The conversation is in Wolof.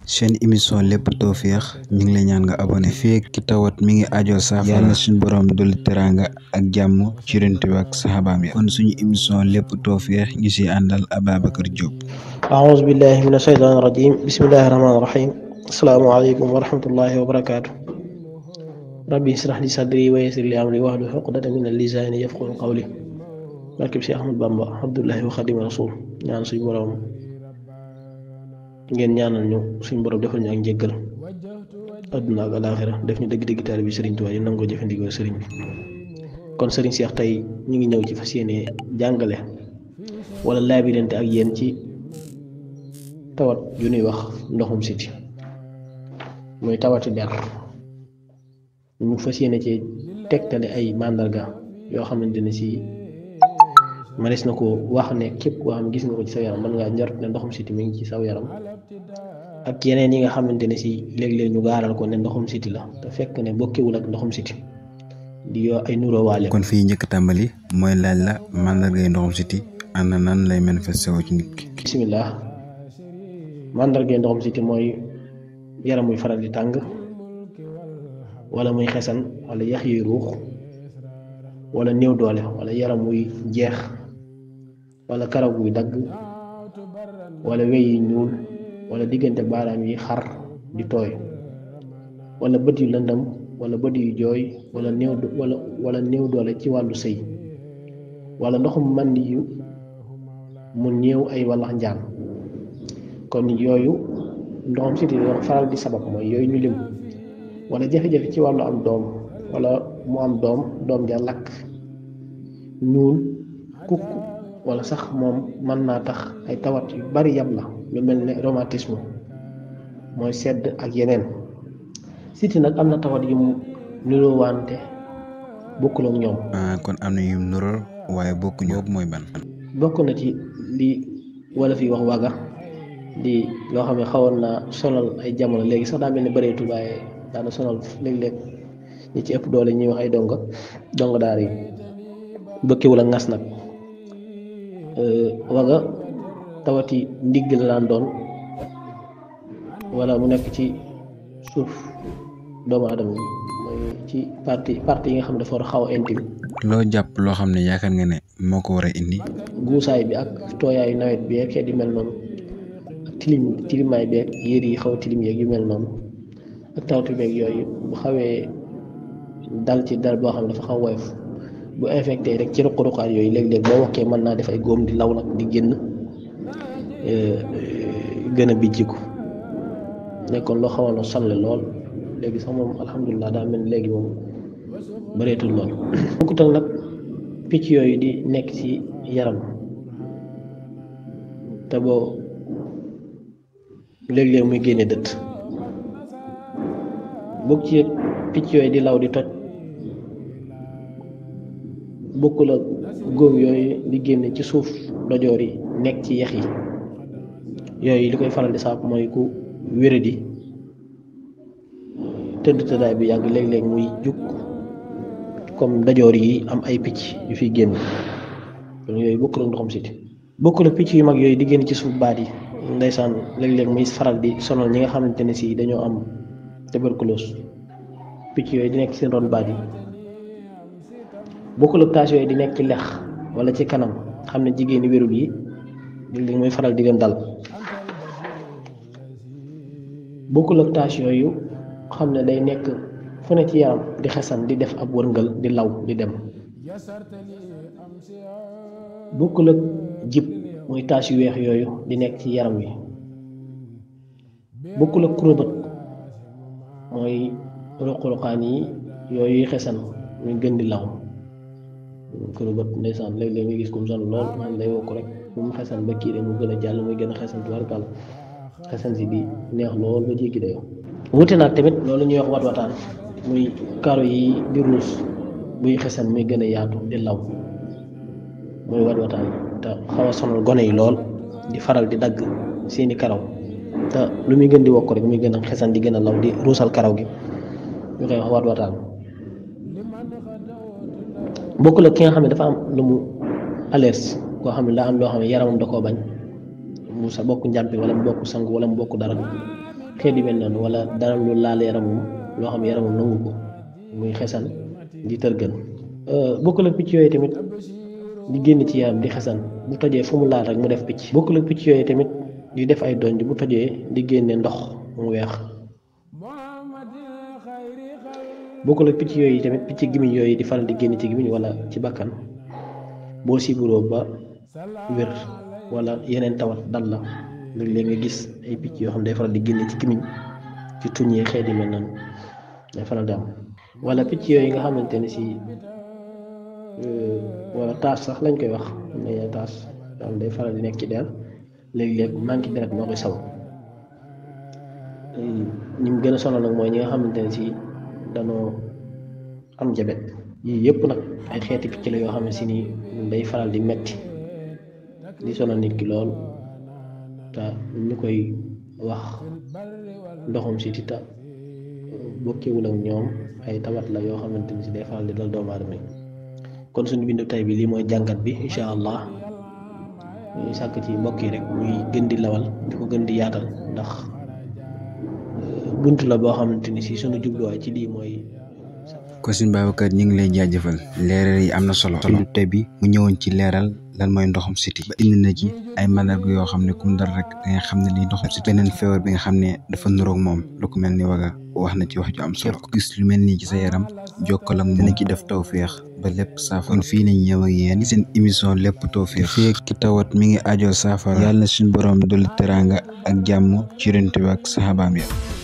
seen émission lépp tawféex ñu ngi lay ñaan nga abonné fii ki tawat mi ngi ajoo saafara yàlla suñu borom dolli teraanga ak jàmm ci Yonent bi ak saxaabaam ya kon suñu émission lépp tawféex ñu si àndal Ababacar Diop أعوذ بالله من الشيطان الرجيم بسم الله الرحمن الرحيم السلام عليكم ورحمة الله وبركاته ربي اشرح لي صدري ويسر لي أمري واحلل عقدة من اللسان يفقهوا قولي barkeb si Ahmad Bamba Abdullahi wa Xadim Rasul ñaan suñ borom ngeen ñaanal ñu suñ borom defal ñu ak njëggal adduna ak alaaxira def ñu dëgg-dëgg taal bi Sëriñ Tuubaa yi nangoo jëfandikoo sëriñ bi kon sëriñ Seex tey ñu ngi ñëw ci fas yéene jàngale wala laabirante ak yéen ci tawat yu ñuy wax ndoxum siti muy tawati der ñu fas yéene ci tegtale ay màndarga yoo xamante ne si manees na ko wax ne képp koo xam gis nga ko ci saw yaram mën ngaa njort ne ndoxum siti mi ngi ci saw yaram ak yeneen yi nga xamante ne si léeg-léeg ñu gaaral ko ne ndoxum siti la te fekk ne bokkewul ak ndoxum siti di yoo ay nuróowaale kon fii njëkk tàmbali mooy laaj la màndargay ndoxum siti ana nan lay manifesté woo ci nit ki bisimilah màndargay ndoxum siti mooy yaram muy faral di tàng wala muy xesan wala yax yuy ruux wala néew doole wala yaram muy jeex wala karaw guy dagg wala wey yi ñuul wala diggante baaraam yi xar di tooy wala bët yu lëndam wala bët yu jooy wala néew wala wala néew doole ci wàllu sëy wala ndoxum màndi yu mu néew ay wallax njaan kon yooyu ndoxum siti yoo faral di sabab mooy yooyu ñu lim wala jafe-jafe ci wàllu am doom wala mu am doom doom ja lakk ñuul kukk wala sax moom mën naa tax ay tawat yu bari yab la lu mel ne rhumatisme mooy sedd ak yeneen siti nag am na tawat yu mu niroo wante bokkul ak ñoom kon am na yu nuróol waaye bokkuñu boobu mooy ban bokk na ci li wala fi wax waga di loo xam ne xawoon naa sonal ay jamono léegi sax daa mel ne bëreetul waaye daana sonal léeg-léeg ñi ci ëpp doole ñuy wax ay donga donga daar yi bëkkiwul ak ngas nag waga tawati ndigg la daan doon wala mu nekk ci suuf doomu adama yi mooy ci parti parti yi nga xam ne dafa war a xaw a intime loo jàpp loo xam ne yaakaar nga ne moo ko war a indi guusaay bi ak tooyaayu nawet bi ak xeet yu mel noonu ak tilim tilimaay bi ak yére yi xaw a tilim yeeg yu mel noonu ak tawti beeg yooyu bu xawee dal ci dal boo xam ne dafa xaw woyof bu infecté rek ci ruq-ruqaat yooyu léeg-léeg boo wokkee mën naa def ay góom di law nag di génn gën a bijjiku nekkoon loo xawoon a sonle lool léegi sax moom alhamdulilah daa mel ni léegi moom bëreetul lool. bokkut ak nag picc yooyu di nekk ci yaram te boo léeg-léeg muy génne dëtt bokk ci picc yooyu di law di toj. bokkul ak góom yooyu di génne ci suuf dojoor yi nekk ci yax yi yooyu li koy faral di saab mooy ku wéradi tëdd tëddaay bi yàgg léeg-léeg muy jug comme dojoor yi am ay picc yu fiy génn loolu yooyu bokkul ak ndoxum siti bokkul ak picc yu mag yooyu di génn ci suuf baat yi ndeysaan léeg-léeg muy faral di sonal ñi nga xamante ne si dañoo am tuberculose picc yooyu di nekk seen ron baat yi bokkul ak tache yooyu di nekk ci lex wala ci kanam xam ne jigéen ñi wérul yi léeg-léeg mooy faral di leen dal bokkul ak tache yooyu xam ne day nekk fu ne ci yaram di xesan di def ab wërngal di law di dem bokkul ak jib muy tache yu weex yooyu di nekk ci yaram wi bokkul ak kurobët mooy ruq-ruqaan yi yooyu xesan muy gën di law kër bët ndeysaan léeg-léeg nga gis ko mu sonn lool xam day wokk rek bu mu xesan ba kii de mu gën a jàll muy gën a xesan tubarkal xesan si di neex lool ba jéggi dayoo wute nag tamit loolu ñuy wax wat wataan muy karo yi di ruus buy xesan muy gën a yaatu di law muy wat wataan te xaw a sonal gone yi lool di faral di dagg seeni karaw te lu muy gën di wokk rek muy gën a xesan di gën a law di ruusal karaw gi ñu koy wax wat wataan bokk la ki nga xam ne dafa am lu mu alerte koo xam ne daa am loo xam ne yaramam da koo bañ mu sa bokk njàmpi wala mu bokk sangu wala mu bokk dara xeet yu mel noonu wala dara lu laal yaramam loo xam yaramam nangu ko muy xesan di tërgën bokkul ak picc yooyu tamit di génn ci yaram di xesan bu tojee fu mu laal rek mu def picc bokkul ak picc yooyu tamit di def ay donj bu tojee di génne ndox mu weex bokkul ak picc yooyu tamit picc gimiñ yooyu di faral di génn ci gimiñ wala ci bakkan boo siburoo ba wér wala yeneen tawat dal la léeg-léeg nga gis ay picc yoo xam day faral di génne ci gimiñ ci tuñ yi xeet yi mel noonu day faral di am wala picc yooyu nga xamante ne si wala taas sax lañ koy wax am na taas daal day faral di nekk ci der léeg-léeg manque deret moo koy sabab ñi mu gën a sonal nag mooy ñi nga xamante ne si danoo am jabet yii yëpp nag ay xeeti picc la yoo xam ne si nii day faral di metti di sonal nit ki lool te ñu koy wax ndoxum si tita bokkewul ak ñoom ay tawat la yoo xamante ni si day faral di dal doomu aadama yi kon suñu bindu tay bi lii mooy jàngat bi incha allah ñuy sàkk ci mbokk yi rek ñuy gën di lawal di ko gën di yaatal ndax bunt la boo xamante ni si suñu jubluwaay ci lii mooy ko suñ Babacar ñu ngi lay jaajëfal leeral yi am na solo bindu tay bi mu ñëwoon ci leeral lan mooy ndoxum siti ba indi na ci ay mandarga yoo xam ne kum dal rek da nga xam ne lii ndoxum siti beneen feebar bi nga xam ne dafa nuroog moom lu ko mel ni waga wax na ci wax ju am solo ko gis lu mel nii ci sa yaram jokkal ak dina ci def tawféex ba lépp saafara kon fii lañ ñëw ak yéen seen émission lépp tawféex fii ki tawat mi ngi ajoo saafara yàlla na suñ borom dolli teraanga ak jàmm ci rent bi ak saxabaam ya